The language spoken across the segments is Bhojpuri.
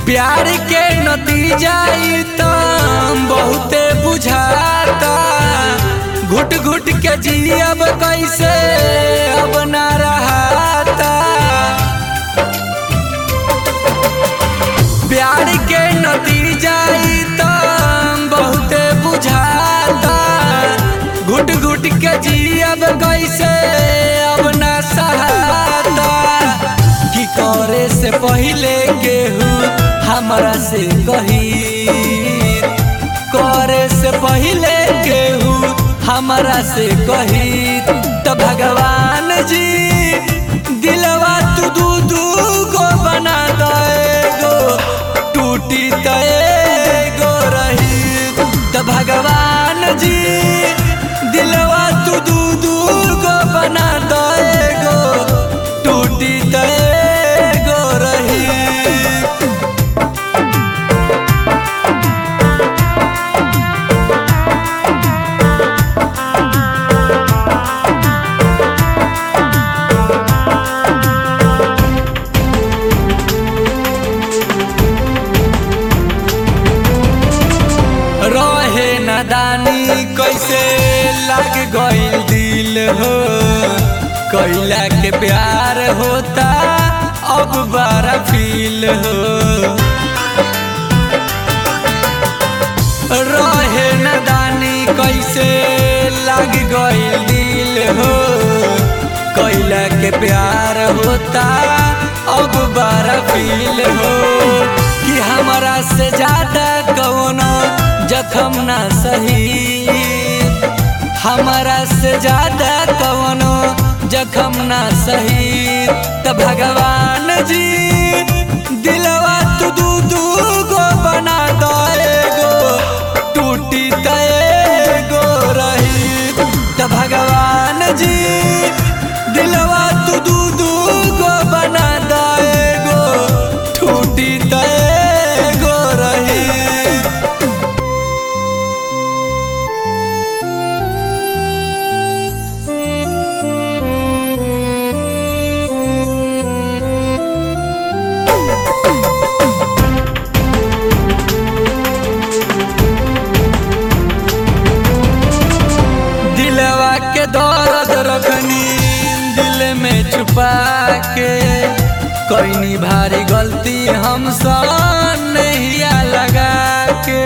प्यार के नतीजा ई त बहुते बुझाता घुट घुट के जियब कैसे अब ना रहाता प्यार के नतीजा ई त बहुते बुझाता घुट घुट के जियब कैसे अब ना सहाता की करे से पहले केहू हमरा से कही करे से पहले केहू हमरा से कही तो भगवान जी दिलवा तू दू दू गो बना दो टूटी तो एगो रही तो भगवान जी दिलवा तू दू दू गो बना दो टूटी तो एगो रही रहे नदानी कैसे लग गइल दिल हो कैला के प्यार होता अब बड़ा फील हो रहे नदानी कैसे लग गइल दिल हो कैला के प्यार होता अब बड़ा फील हो कि हमारा से ज्यादा कौनो जखम ना सही हमारा से ज्यादा कौनो जखम ना सही त भगवान जी दिलवा तू दू दू गो बना दो एगो टूटी त एगो रही त भगवान जी दिलवा तू दू दू गो बना दो एगो टूटी त एगो रही दिलवा के दर्द रखनी दिल में छुपा के कोई भारी गलती हम नैया लगा के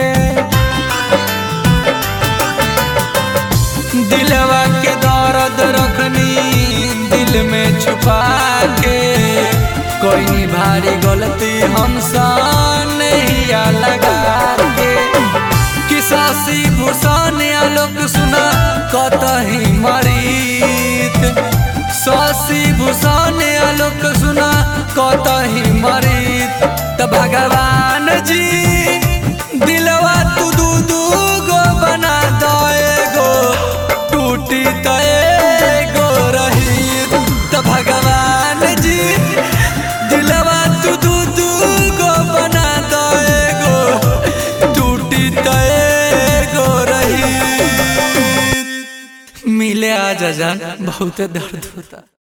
दिलवा के दर्द रखनी दिल में छुपा के कोई भारी गलती हम नैया लगा के कि सासी भूषण आलोक सुना कतही मरीत सासी भूषण आलोक सुना कतही मरीत त भगवान जी दिलवा तू दू दू गो बना दो एगो टूटी त एगो रही त भगवान जी दिलवा तू दू दू गो बना दो एगो टूटी त एगो रही मिले आ जा जान बहुत दर्द होता